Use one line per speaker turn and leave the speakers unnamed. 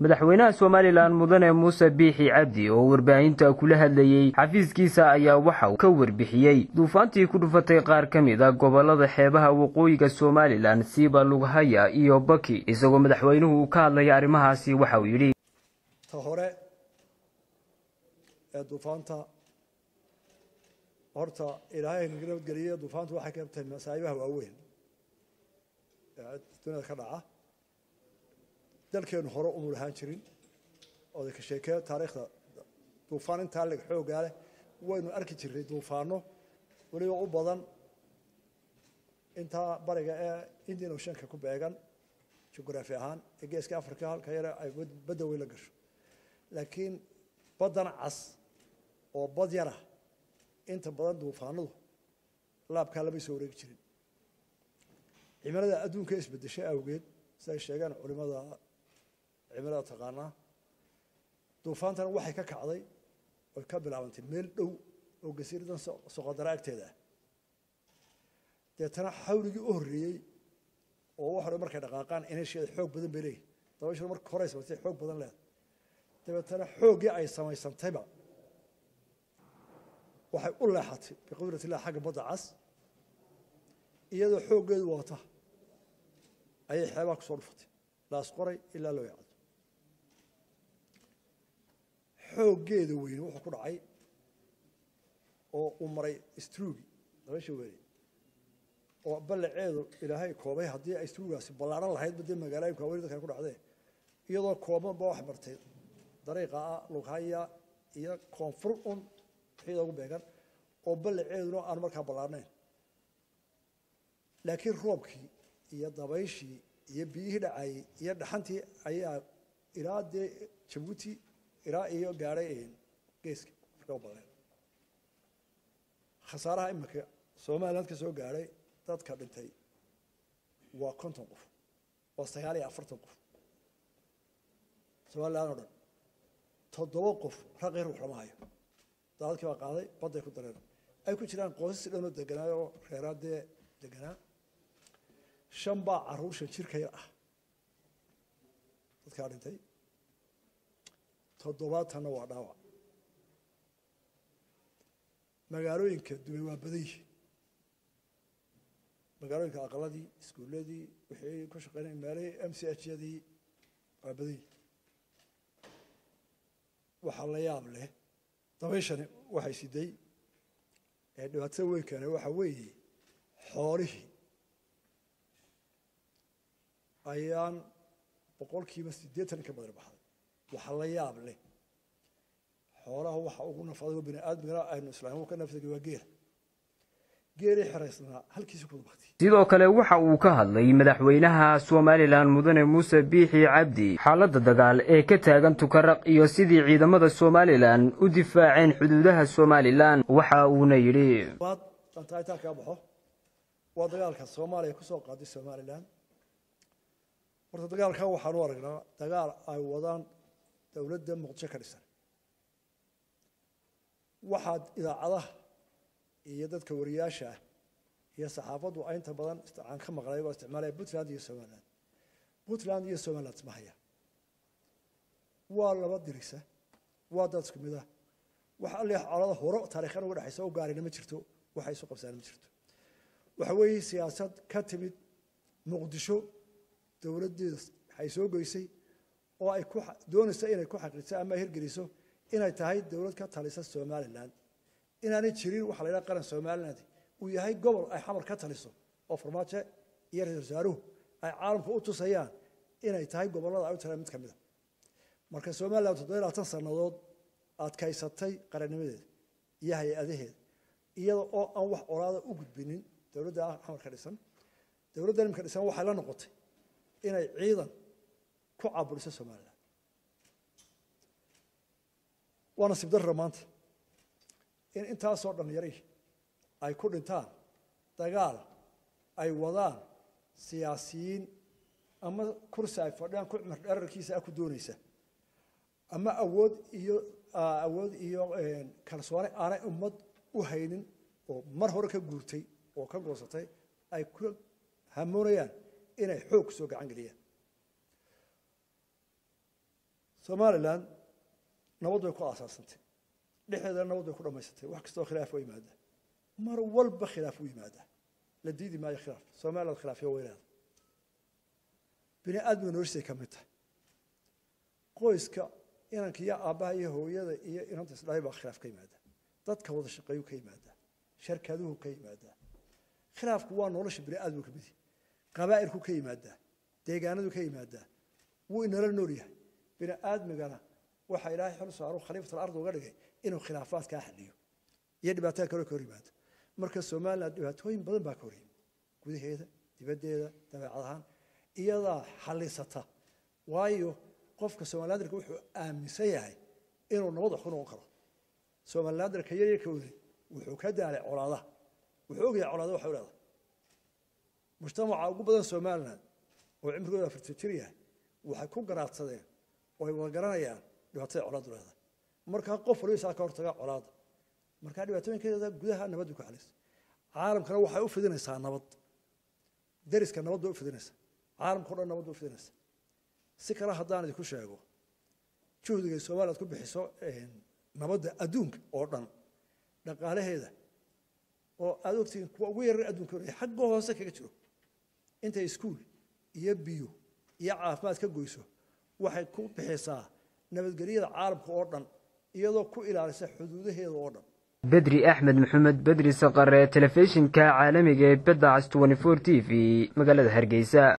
madaxweynaha somalilan mudane muuse biixi cabdi oo warbaahinta kula hadlayey xafiiskiisa ayaa waxa uu ka warbixiyey duufaantii ku dhufatay qaar ka mid a gobolada xeebaha waqooyiga somalilan siiba lughaya iyo baki isagoo madaxweynuhu uu ka hadlaya arrimahaasi waxa uu yidhi
ta hore ee duufaanta horta ilaahay naga nabadgeliye duufaantu waxay ka tahay masaa'ibaha waaweyn ee duniyada ka dhaca dalkeenu hore umu lahaan jirin ooda ka sheekee taariikhda duufaan intaa leg xoogaa leh waynu arki jirnay duufaano weliba u badan intaa bariga ee indian oceanka ku beegan jugraafi ahaan ee geeska africa halka yare ay badda weyn la gasho laakiin baddan cas oo bad yara inta badan duufaanadu laabkaa lama soo wareegi jirin cimilada adduunka isbedeshay awgeed siday sheegaan culimada cimilada taqaanaa duufaantana waxay ka kacday oy ka bilaabantay meel dhow oo gasiiradan soqodara agteeda ah deetana xawligii u horreeyey oo wax hore markay dhaqaaqaan ineysheeda xoog badan bay leeyihin dabashadu marka horey samaysay xoog badan leeda dabeetana xooggii ay samaysantayba waxay u leexatay biqudrat illah xagga badda cas iyadoo xooggeedu wata ayay xeebaha ku soo dhufatay laas qoray ilaa loo yacdo xooggeeda weyne wuxuu ku dhacay oo uu maray struugi dabasha weyne oo ballaceedu ilaahay koobay haddii ay struugaasi ballaaran lahaydba dee magaalooyinka waaweyne dadkan ku dhacdee iyadoo koobanba wax martay dariiqa ah lughaya iyo koonfur un wixii ugu beegan oo ballaceeduna aan markaa ballaarnayn laakiin roobkii iyo dabayshii iyo biyihii dhacayey iyo dhaxantii ayaa ilaa dee jabuuti ilaa iyo gaadhay geeska marka u badeen khasaaraha iminka somaliland ka soo gaadhay dadka dhintay waa konton qof waa sagaal iyo afartan qof somaliland oo dhan toddoba qof raqii ruux lama hayo daadadkii baa qaaday badday ku dareen ay ku jiraan qoysas dhanoo deganaa oo reeraadee deganaa shan baa caruur shan jirka yar ah dadkaa dhintay toddobaatanna waa dhaawac magaalooyinka dumay waa badan yihin magaalooyinka aqaladii iskuuladii wixii ku shaqeynay meelihii m c h yadii waa badan yihin waxaa la yaab leh dabayshani waxay siday ee dhibaatada weyn keene waxa weeye xoolihii ayaan boqolkiiba siddeetan ka badan baxday waxa la yaab leh xoolaha waxa ugu nafadago bini aadmigana aynu islaam ka nafsagay waa geela geelii xeraysnaa halkiisa ku baktay
sidoo kale waxa uu ka hadlay madaxweynaha somalilan mudane muuse biixi cabdi xaaladda dagaal ee ka taagan tukaraq iyo sidii ciidamada somalilan u difaaceen xuduudaha somalilan waxa uuna yidhi
dantaaitaa kaa baxo waa dagaalka soomaaliya kusoo qaaday somalilan horta dagaalkan waxaan u aragnaa dagaal ay wadaan dowladda muqdisho ka dhisan waxaad idaacadaha iyo dadka wariyaasha ah iyo saxaafaddu inta badan aan ka maqlay baa isticmaalaya puntland iyo somaliland puntland iyo somaliland isma haya waa laba dirisa waa dad isku mid ah wax alle colada horo taariikhan uga dhexaysa u gaarina ma jirto waxay isu qabsaan ma jirto waxa weeye siyaasad ka timid muqdisho dowladdeeda waxay soo goysay oo ay ku doonaysa inay ku xaqiijiso ama hirgeliso inay tahay dowlad ka talisa somaliland inaanay jirin waxa la yidhaha qaran somaliland uu yahay gobol ay xamar ka taliso oo farmaajo iyo ra-isul wasaaruhu ay caalamka u tusayaan inay tahay gobollada ay u talaan mid ka mid a marka somaliland toddoba labaatan sannadood adkaysatay qarannimadeeda iyo hay-adaheeda iyada oo aan wax olaada u gudbinin dowladda xamar ka dhisan dowladda nimka dhisan waxay la noqotay inay ciidan ku caburiso somaliland waa nasiib darra maanta in intaasoo dhalinyari ay ku dhintaan dagaal ay wadaan siyaasiyiin ama kursi ay fadhiyaan ku cumar dherarkiisa ah ku doonaysa ama awood iyo awood iyo kalsooni aanay ummad u haynin oo mar hore ka guurtay oo ka goosatay ay ku hamoonayaan inay xoog soo gacan geliyaan somalilan nabad way ku aasaasantay dhexdeedana nabad way ku dhammaysantay wax kastoo khilaaf waa yimaadaa mar walba khilaaf u yimaadaa la diidi maayo khilaaf somaliland khilaafyo weynaada bini aadmiga noloshiisay ka mid tahay qoyska inanka iyo aabbaha iyo hooyada iyo inanta isdhalay baa khilaaf ka yimaada dadka wada shaqeeyu ka yimaadaa sharkaduhu ka yimaadaa khilaafku waa nolosha bini aadmigu ka mid yahay qabaa'ilku ka yimaadaa deegaanadu ka yimaadaa wuu inala nool yahay bini aadmigana waxaa ilaahay xil saaru khaliifatul ard uga dhigay inuu khilaafaadkaa xaliyo iyo dhibaatada kale ka hor yimaado marka somaliland dhibaatooyin badan baa ka hor yimi gudaheeda dibaddeeda dabeecad ahaan iyadaa xalisata waayo qofka somalilandarka wuxuu aaminsan yahay inuu nabad wax ku noqon karo somalilandarka yaryarka weli wuxuu ka daalay colaadaha wuxuu ogyahay colaada waxay leedahay mujtamaca ugu badan somaliland oo cimrigooda afartan jir yahay waxay ku garaadsadeen oo ay wada garanayaan dhibaatada colaadu leedahay markaa qof waliba saa ka hortaga colaada markaa dhibaatooyinkeeda gudaha nabaddu ku xalisa caalamkana waxay u fidinaysaa nabad dariska nabad bay u fidinaysaa caalamka o dhan nabad bay u fidinaysaa si kale haddaan idinku sheego juhdigay somaliland ku bixiso nabadda adduunka oo dhan dhaqaalaheeda oo aad ogtihiin kuwa ugu yarar adduunka horaya xagga hoose kaga jiro intay iskuul iyo biyo iyo caafimaad ka goyso waxay ku bixisaa nabadgelyada caalamka oo dhan iyadoo ku ilaalisa xuduudaheeda oo dhan
bedri axmed maxamed bedri saqare telefishinka caalamiga ee bedda cas t t v magaalada hargeysa